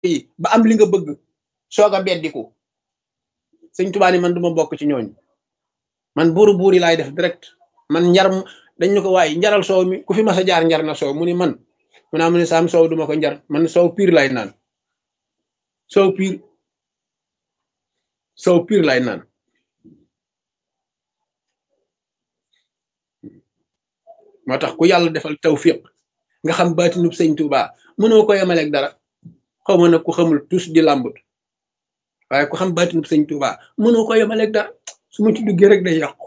yi ba am li nga bëgg soog a beddiku sëñ Tuubaa ni man duma bokk ci ñooñu man buuru buur yi laay def direct man njar dañ ñu ko waaye njaral soow mi ku fi mas a jaar njar na soow mu ni man mu naa mu ne saam soow duma ko njar man soow piir lay naan soow piir soow piir lay naan moo tax ku yàlla defal tawfiq nga xam baatinub sëñ Tuubaa mënoo ko yemaleeg dara xaw ma nag ku xamul tus di làmbut waaye ku xam baatinub sëñ Tuubaa mënoo ko yemaleeg dara su ma ci duggee rek day yàqu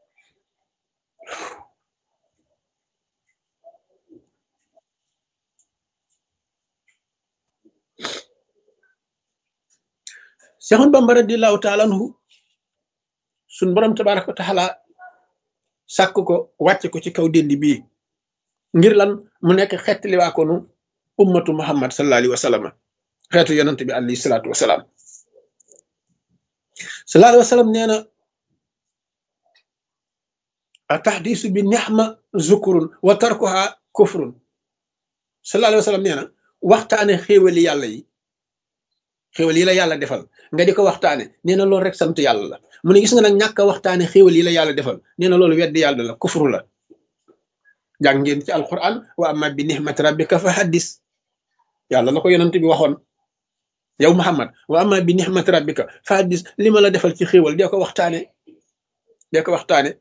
Seexul Bamba radiyallaahu taala anhu suñ borom tabaaraka wa taala sàkk ko wàcc ko ci kaw déndi bii ngir lan mu nekk xeet liwaa ko nu ummatu muhammad sallallahu alayhi wa sallam xeetu yonante bi alayhi salaatu wa salaam sallallahu alayhi wa sallam nee na a tahdisu bi nixma zukurun wa tarkuha kufrun sallallahu alayhi wa sallam nee na waxtaane xéewali yàlla yi xéewal yi la yàlla defal nga di ko waxtaane nee na loolu rek sant yàlla la mu ne gis nga nag ñàkk a waxtaane xéewal yi la yàlla defal nee na loolu weddi yàlla la kufru la jàng ngeen ci alquran wa amma bi nihmati rabbika fa haddis yàlla la ko yonent bi waxoon yow muhammad wa amma bi nihmati rabbika fa haddis li ma la defal ci xéewal dee ko waxtaane dee ko waxtaane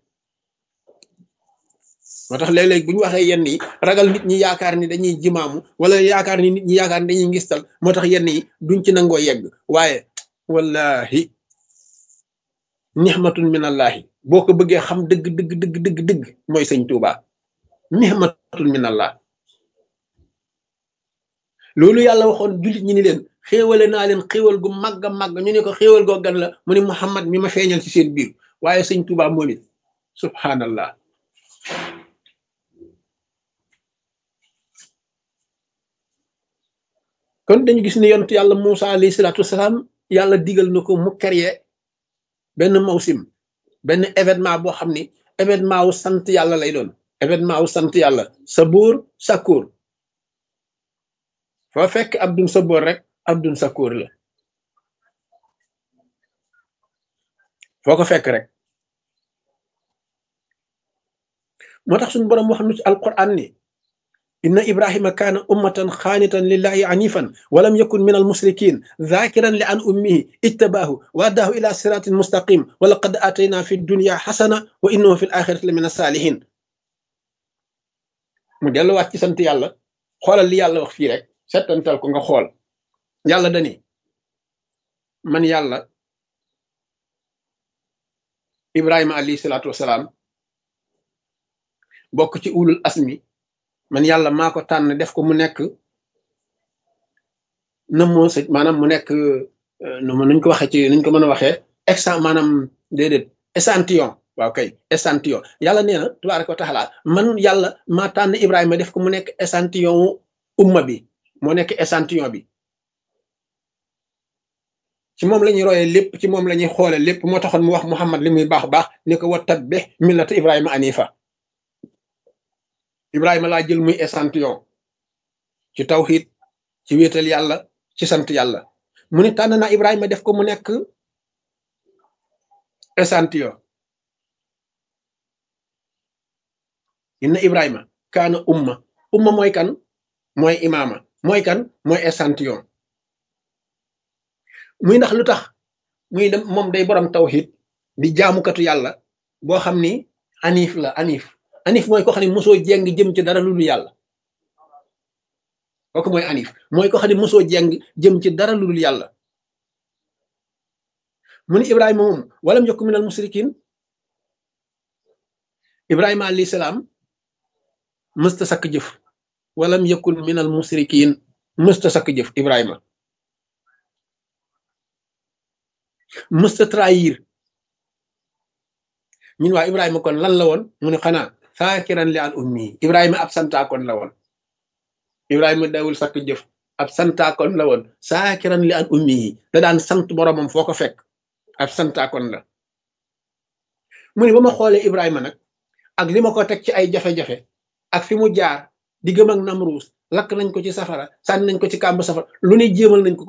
moo tax léeg-léeg bu ñu waxee yenn yi ragal nit ñi yaakaar ni dañuy jimaamu wala yaakaar ni nit ñi yaakaar ni dañuy ngistal moo tax yenn yi duñ ci nangoo yegg waaye wallahi nixmatun min allahi boo ko bëggee xam dëgg dëgg dëgg dëgg dëgg mooy sëñ Tuuba nixmatun min allah loolu yàlla waxoon jullit ñi ni leen xéewale naa leen xéewal gu màgg a màgg ñu ne ko xéewal goo gan la mu ne Muhammad mi ma feeñal ci seen biir waaye sëñ Tuuba moom it subhanallah kon dañu gis ne yonent yàlla Moussa alayhi salaatu wasalaam yàlla digal na ko mu créer benn mawsim benn événement boo xam ni événement wu sant yàlla lay doon événement wu sant yàlla sabuur sakuur foo fekk abdun sabuur rek abdun sakuur la foo ko fekk rek moo tax suñu boroom wax nu ci alquran ni inna ibrahima kaana ummatan xaanitan lillahi anifan walam yakun min almusrikin zakiran li an ummihi ijtabaahu wa addaahu ila siratin mustaqim wa laqad atayna fi dunya xasana wa innahu fi l axirati la min asalihin mu delluwaat ci sant yàlla xoolal li yàlla wax fii rek settantal ko nga xool yàlla dani man yàlla ibrahima alayhi salaatu wasalaam bokk ci ulul asmi man yàlla maa ko tànn def ko mu nekk na moo sëj maanaam mu nekk nu ma nuñ ko waxee ci nuñ ko mën a waxee exan maanaam déedéet échantillon waaw kay échantillon yàlla nee na tabaaraka wa taala man yàlla maa tànn Ibrahima def ko mu nekk échantillon wu umma bi moo nekk échantillon bi ci moom la ñuy royee lépp ci moom la ñuy xoole lépp moo taxoon mu wax Muhammad li muy baax baax ni ko wa tabbih millata Ibrahima anifa Ibrahima laa jël muy échantillon ci tawxiid ci wéetal yàlla ci sant yàlla mu ne tànn naa Ibrahima def ko mu nekk échantillon inna Ibrahima kaana umma umma mooy kan mooy imaama mooy kan mooy échantillon muy ndax lu tax muy dem moom day borom tawxiid di jaamukatu yàlla boo xam ni anif la anif anif mooy ko xam ne mosoo jeng jëm ci dara lu dul yàlla kooku mooy anif mooy ko xam ne mosoo jeng jëm ci dara lu dul yàlla mu ni ibrahima moom walam yakun minal musrikin ibrahima alayhi salaam mësta sakk jëf walam yakun minal musrikin mësta sakk jëf ibrahima mësta trahir ñun waa ibrahima kon lan la woon mu ne xanaa saakiran li an ummi ibrahima ab santaakoon la woon ibrahima dawul sakk jëf ab santaakoon la woon saakiran li an ummi yi da daan sant boromam foo ko fekk ab santaakoon la mu ne ba ma xoolee ibrahima nag ak li ma ko teg ci ay jafe-jafe ak fi mu jaar di gëm ak namruus lakk nañ ko ci safara sànni nañ ko ci kàmb safara lu ne jéemal nañ ko